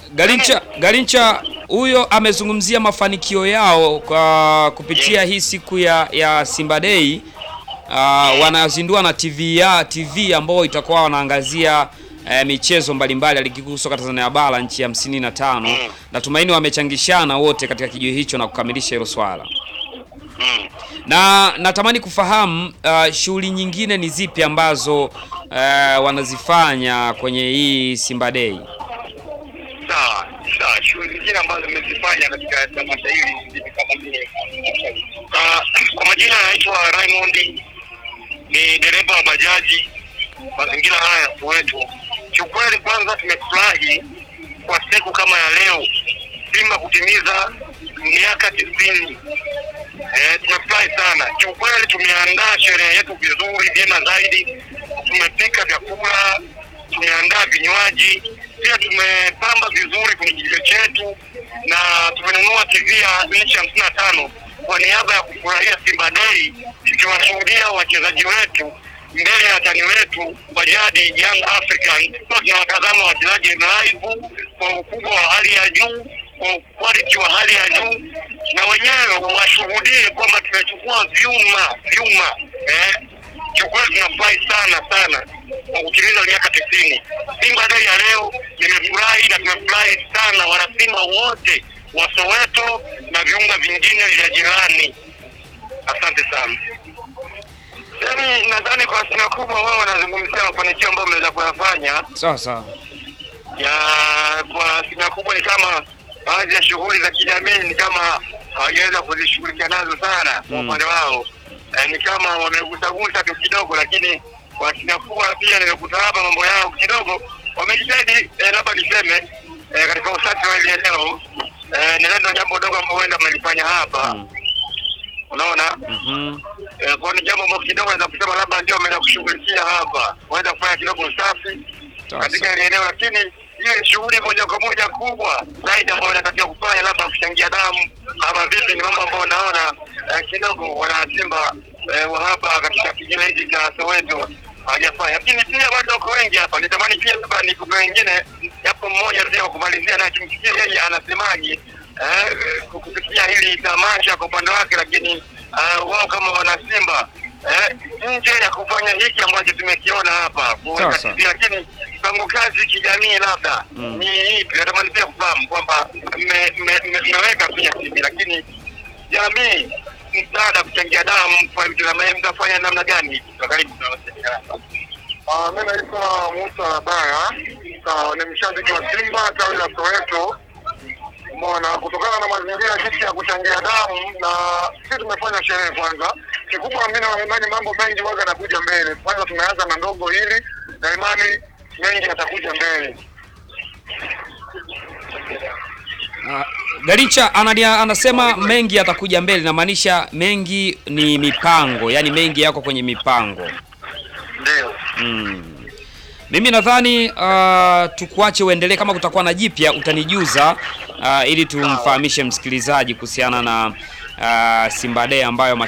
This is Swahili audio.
Garincha, Garincha huyo amezungumzia mafanikio yao kwa kupitia hii siku ya, ya Simba Day. Uh, wanazindua na TV ya TV ambayo itakuwa wanaangazia eh, michezo mbalimbali ya ligi kuu soka Tanzania bara nchi ya hamsini na tano. Mm. Natumaini wamechangishana wote katika kijio hicho na kukamilisha hilo swala. Mm. Na natamani kufahamu uh, shughuli nyingine ni zipi ambazo uh, wanazifanya kwenye hii Simba Day. Sawa sawa, shughuli zingine ambazo nimezifanya katika tamasha hili ni kama vile Ah, kwa majina anaitwa Raymond, ni dereva wa bajaji mazingira haya ya Soweto. Kiukweli, kwanza tumefurahi kwa siku kama ya leo Simba kutimiza miaka tisini. Eh, tumefurahi sana kiukweli. Tumeandaa sherehe yetu vizuri vyema zaidi, tumepika vyakula, tumeandaa vinywaji, pia tumepamba vizuri kwenye kijio chetu na tumenunua TV ya inchi hamsini na tano kwa niaba ya kufurahia Simba Day, tukiwashuhudia wachezaji wetu mbele ya watani wetu wa jadi Young African. Tunawatazama wachezaji live kwa ukubwa wa hali ya juu, kwa quality wa hali ya juu, na wenyewe washuhudie kwamba tumechukua vyuma vyuma eh. Kiukweli tunafurahi sana sana kwa kutimiza miaka tisini. Simba Day ya leo nimefurahi na tumefurahi sana wanasimba wote wa Soweto na viunga vingine vya jirani. Asante sana. Yaani nadhani kwa asilimia kubwa wao wanazungumzia mafanikio ambayo mnaweza kuyafanya Sawa sawa. ya kwa asilimia kubwa ni kama baadhi ya shughuli za kijamii ni kama hawajaweza kuzishughulikia nazo sana kwa Mm. upande wao. Eh, ni kama wamegusagusa tu kidogo, lakini kwa asilimia kubwa pia nimekuta hapa mambo yao kidogo wamejitahidi, eh, labda niseme eh, katika usafi wa hili eneo eh, ni ndio jambo dogo ambalo huenda mmelifanya hapa Mm. unaona Mhm. Eh, kwa ni jambo ambalo kidogo naweza kusema labda ndio ameenda kushughulikia hapa, waweza kufanya kidogo usafi Sawa katika sawa. ile eneo, lakini hiyo ni shughuli moja kwa moja kubwa zaidi ambayo inatakiwa kufanya, labda kuchangia damu ama vipi, ni mambo ambayo naona eh, kidogo wanasimba eh, wa hapa katika kijiji hiki cha Soweto hawajafanya, lakini pia bado wako wengi hapa. Nitamani pia labda nikupe wengine, japo mmoja pia wa kumalizia, na tumsikie yeye anasemaje eh, kupitia hili tamasha kwa upande wake, lakini eh, wao kama wanasimba eh, nje ya kufanya hiki ambacho tumekiona hapa kuweka Sawa, sawa. TV, lakini mpango kazi kijamii labda Mm. ni ipi? Natamani pia kufahamu kwamba mme- mme- mme- mmeweka pia TV, lakini jamii msaada kuchangia damu kwa vitu kama hivi mtafanya namna gani? Karibu tunawasaidia. Ah, mimi naitwa Musa Baya, Ah, ni mshabiki wa Simba tawi la Soweto. Umeona, kutokana na mazingira jinsi ya kuchangia damu, na sisi tumefanya sherehe kwanza. Kikubwa mimi na imani mambo mengi waga yanakuja mbele. Kwanza tumeanza na ndogo hili, na imani mengi yatakuja mbele. Ah, Garincha anania, anasema mengi yatakuja mbele, namaanisha mengi ni mipango, yaani mengi yako kwenye mipango. Ndio. Mm. Mimi nadhani uh, tukuache uendelee, kama kutakuwa na jipya utanijuza uh, ili tumfahamishe msikilizaji kuhusiana na uh, Simba Day ambayo